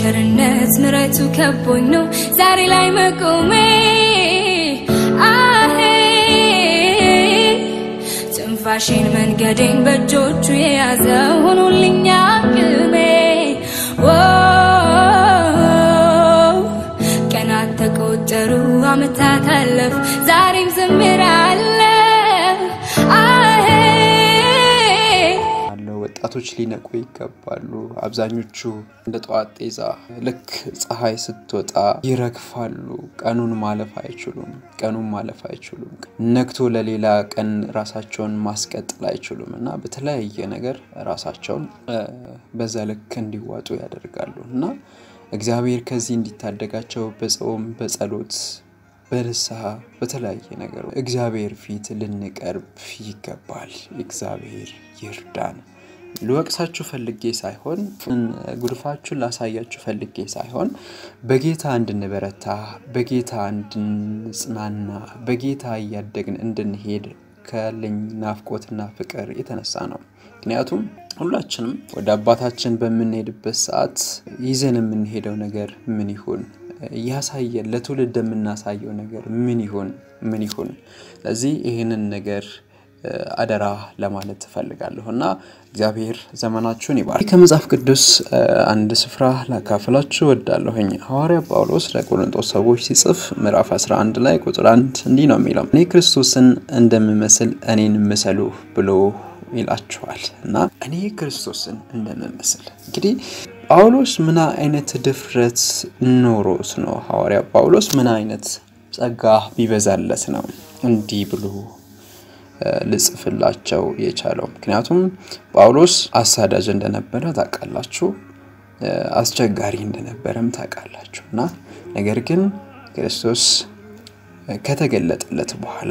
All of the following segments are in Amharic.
ቸርነት ምረቱ ከቦኝ ነው ዛሬ ላይ መቆሜ አሄ ትንፋሽን መንገዴን በእጆቹ የያዘ ሆኖልኛ ቅሜ ቀናት ተቆጠሩ አመታት አለፍ ዛሬም ዝምራለ አሄ ያለው ወጣቶች ሊነቁ ይገባሉ። አብዛኞቹ እንደ ጠዋት ጤዛ ልክ ፀሐይ ስትወጣ ይረግፋሉ። ቀኑን ማለፍ አይችሉም። ቀኑን ማለፍ አይችሉም። ነግቶ ለሌላ ቀን ራሳቸውን ማስቀጠል አይችሉም እና በተለያየ ነገር ራሳቸውን እ፣ በዛ ልክ እንዲዋጡ ያደርጋሉ እና እግዚአብሔር ከዚህ እንዲታደጋቸው በጾም በጸሎት በንስሐ በተለያየ ነገር እግዚአብሔር ፊት ልንቀርብ ይገባል። እግዚአብሔር ይርዳን። ልወቅሳችሁ ፈልጌ ሳይሆን ጉድፋችሁን ላሳያችሁ ፈልጌ ሳይሆን በጌታ እንድንበረታ፣ በጌታ እንድንጽናና፣ በጌታ እያደግን እንድንሄድ ካለኝ ናፍቆትና ፍቅር የተነሳ ነው። ምክንያቱም ሁላችንም ወደ አባታችን በምንሄድበት ሰዓት ይዘን የምንሄደው ነገር ምን ይሁን እያሳየን ለትውልድ የምናሳየው ነገር ምን ይሁን ምን ይሁን። ስለዚህ ይህንን ነገር እ፣ አደራ ለማለት እፈልጋለሁ እና እግዚአብሔር ዘመናችሁን ይባርክ። ከመጽሐፍ ቅዱስ እ፣ አንድ ስፍራ ላካፍላችሁ እወዳለሁኝ። ሐዋርያ ጳውሎስ ለቆሮንቶስ ሰዎች ሲጽፍ ምዕራፍ 11 ላይ ቁጥር አንድ እንዲህ ነው የሚለው እኔ ክርስቶስን እንደምመስል እኔን ምሰሉ ብሎ ይላችኋል እና እኔ ክርስቶስን እንደምመስል እንግዲህ ጳውሎስ ምን አይነት ድፍረት ኖሮት ነው? ሐዋርያ ጳውሎስ ምን አይነት ጸጋ ቢበዛለት ነው እንዲህ ብሎ እ፣ ልጽፍላቸው የቻለው? ምክንያቱም ጳውሎስ አሳዳጅ እንደነበረ ታውቃላችሁ፣ እ፣ አስቸጋሪ እንደነበረም ታውቃላችሁ እና ነገር ግን ክርስቶስ ከተገለጠለት በኋላ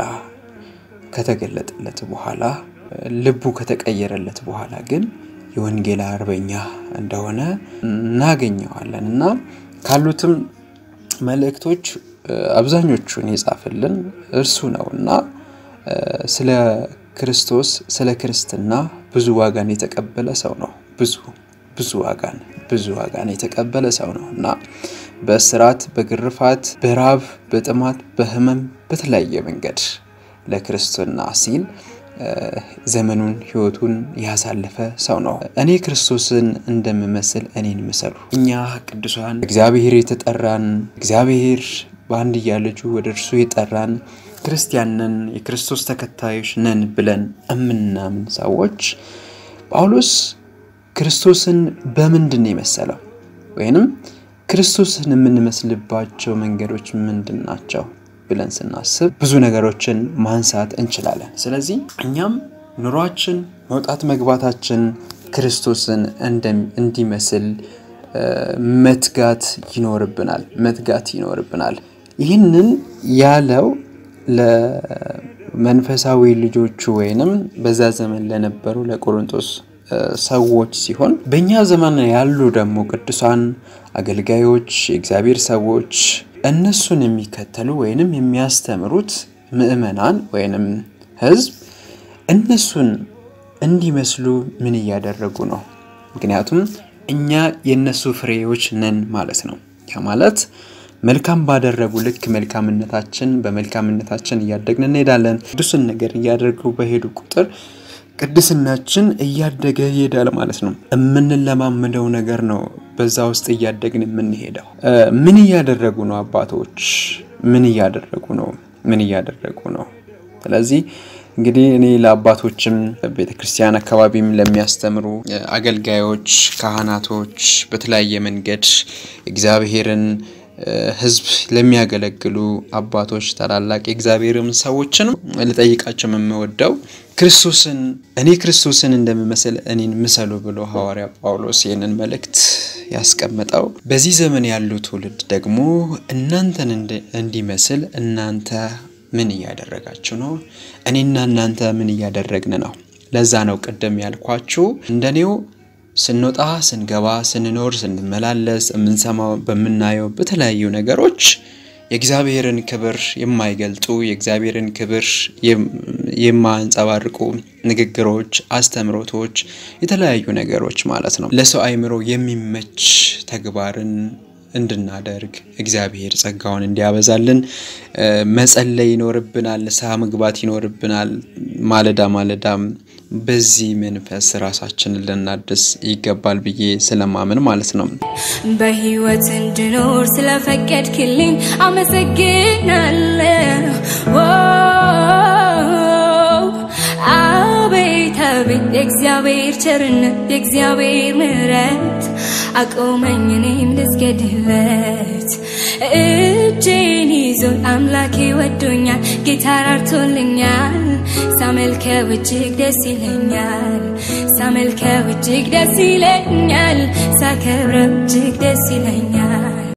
ከተገለጠለት በኋላ ልቡ ከተቀየረለት በኋላ ግን የወንጌል አርበኛ እንደሆነ እናገኘዋለን እና ካሉትም መልእክቶች እ፣ አብዛኞቹን የጻፈልን እርሱ ነው እና እ፣ ስለ ክርስቶስ ስለ ክርስትና ብዙ ዋጋን የተቀበለ ሰው ነው። ብዙ ብዙ ዋጋን ብዙ ዋጋን የተቀበለ ሰው ነው እና በእስራት፣ በግርፋት፣ በራብ፣ በጥማት፣ በሕመም በተለያየ መንገድ ለክርስትና ሲል እ፣ ዘመኑን ህይወቱን ያሳለፈ ሰው ነው። እኔ ክርስቶስን እንደምመስል እኔን ምሰሉ። እኛ ቅዱሳን እግዚአብሔር የተጠራን እግዚአብሔር በአንድያ ልጁ ወደ እርሱ የጠራን ክርስቲያን ነን፣ የክርስቶስ ተከታዮች ነን ብለን እምናምን ሰዎች ጳውሎስ ክርስቶስን በምንድን ነው የመሰለው? ወይንም ክርስቶስን የምንመስልባቸው መንገዶች ምንድን ናቸው ብለን ስናስብ ብዙ ነገሮችን ማንሳት እንችላለን። ስለዚህ እኛም ኑሯችን መውጣት መግባታችን ክርስቶስን እንደም- እንዲመስል እ፣ መትጋት ይኖርብናል መትጋት ይኖርብናል። ይህንን ያለው ለመንፈሳዊ ልጆቹ ወይንም በዛ ዘመን ለነበሩ ለቆሮንቶስ እ፣ ሰዎች ሲሆን በእኛ ዘመን ያሉ ደግሞ ቅዱሳን አገልጋዮች፣ የእግዚአብሔር ሰዎች እነሱን የሚከተሉ ወይንም የሚያስተምሩት ምዕመናን ወይንም ሕዝብ እነሱን እንዲመስሉ ምን እያደረጉ ነው? ምክንያቱም እኛ የእነሱ ፍሬዎች ነን ማለት ነው። ያ ማለት መልካም ባደረጉ ልክ መልካምነታችን በመልካምነታችን እያደግን እንሄዳለን። ቅዱስን ነገር እያደረጉ በሄዱ ቁጥር ቅድስናችን እያደገ ይሄዳል ማለት ነው። የምንለማመደው ነገር ነው በዛ ውስጥ እያደግን የምንሄደው። እ፣ ምን እያደረጉ ነው አባቶች? ምን እያደረጉ ነው? ምን እያደረጉ ነው? ስለዚህ እንግዲህ እኔ ለአባቶችም ቤተ ክርስቲያን አካባቢም ለሚያስተምሩ እ፣ አገልጋዮች፣ ካህናቶች በተለያየ መንገድ እግዚአብሔርን እ፣ ሕዝብ ለሚያገለግሉ አባቶች ታላላቅ የእግዚአብሔርም ሰዎችን ልጠይቃቸው የምወደው ክርስቶስን እኔ ክርስቶስን እንደምመስል እኔን ምሰሉ ብሎ ሐዋርያ ጳውሎስ ይህንን መልእክት ያስቀመጠው በዚህ ዘመን ያሉ ትውልድ ደግሞ እናንተን እንዲ- እንዲመስል እናንተ ምን እያደረጋችሁ ነው? እኔና እናንተ ምን እያደረግን ነው? ለዛ ነው ቅድም ያልኳችሁ እንደኔው ስንወጣ ስንገባ ስንኖር ስንመላለስ የምንሰማው በምናየው በተለያዩ ነገሮች የእግዚአብሔርን ክብር የማይገልጡ የእግዚአብሔርን ክብር የማያንጸባርቁ ንግግሮች፣ አስተምሮቶች፣ የተለያዩ ነገሮች ማለት ነው ለሰው አእምሮ የሚመች ተግባርን እንድናደርግ እግዚአብሔር ጸጋውን እንዲያበዛልን መጸለይ ይኖርብናል። ንስሐ መግባት ይኖርብናል። ማለዳ ማለዳም በዚህ መንፈስ ራሳችንን ልናድስ ይገባል ብዬ ስለማምን ማለት ነው። በህይወት እንድኖር ስለፈቀድክልኝ አመሰግናለሁ። አቤት አቤት የእግዚአብሔር ቸርነት የእግዚአብሔር ምሕረት አቆመኝ እኔም ልስገድለት። እጄን ይዞ አምላኬ ወዶኛል፣ ጌታ ራርቶልኛል። ሳመልከው እጅግ ደስ ይለኛል፣ ሳመልከው እጅግ ደስ ይለኛል፣ ሳከብረው እጅግ ደስ ይለኛል።